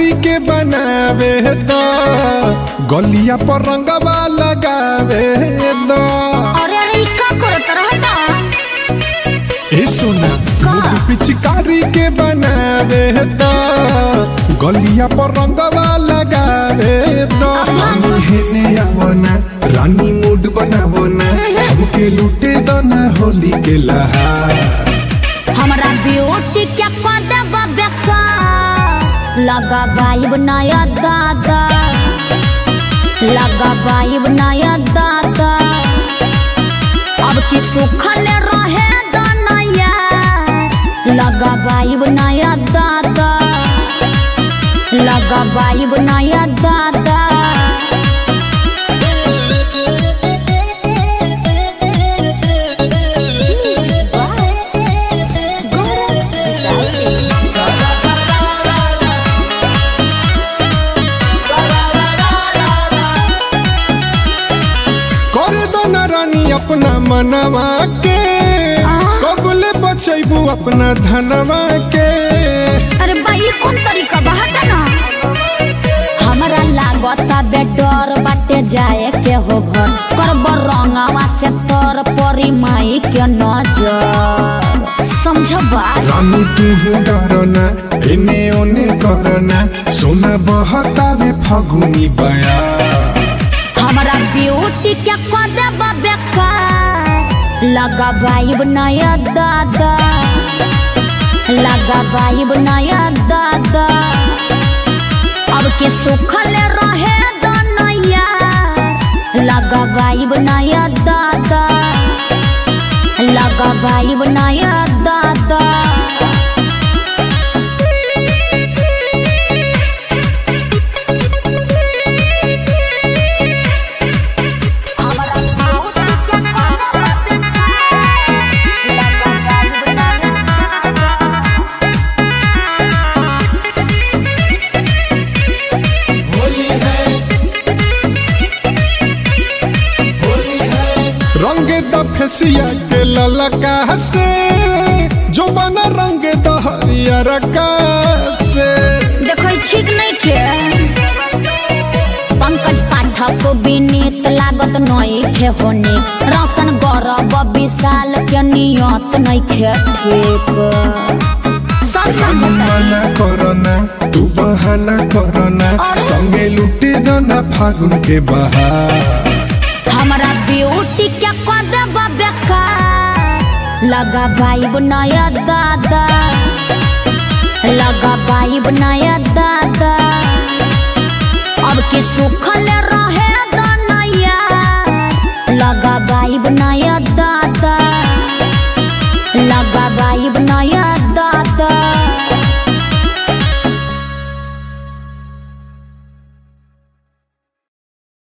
पिचकारी के बनावे द गलिया पर रंगवा लगावे द अरे अरे ई का करत रहता ए सोना का? मुड पिचकारी के बनावे द गलिया पर रंगवा लगावे द रानी हेने आवना रानी मूड बनावना हमके लूटे द ना होली के लहार हमरा ब्यूटी के पदब बेका लगा बाइब नया दादा लगा बाइब नया दादा अब की सुखल रहे दनया लगा बाइब नया दादा लगा बाइब नया दादा कर दो ना रानी अपना मनवा के कबले बचैबू अपना धनवा के अरे भाई कौन तरीका बहटा ना हमरा लागता बेडर बाटे जाए के हो घर करब रंगावा से तर परी माई के नजर समझबा रानी तू डरना एने ओने करना सोना बहतावे फगुनी बया हमरा ब्यूटी के कदब बेकार लगा बाइब नया दादा लगा बाइब नया दादा अब के सुखल रहे दनया लगा बाइब नया दादा लगा बाइब नया दादा रंग द फेसिया के ललका से जो बना रंग द हरियर का से देखो ई ठीक नहीं के पंकज पाठक विनीत लागत नई खे होने रोशन गौरव विशाल के नियत नहीं खे ठीक सब रानी समझता मना करना तू बहाना करना संगे लुटे दो ना फागुन के बहार हमारा ब्यूटी के कदब बेकार लगा बाइब नया दादा लगा बाइब नया दादा अब के सुखल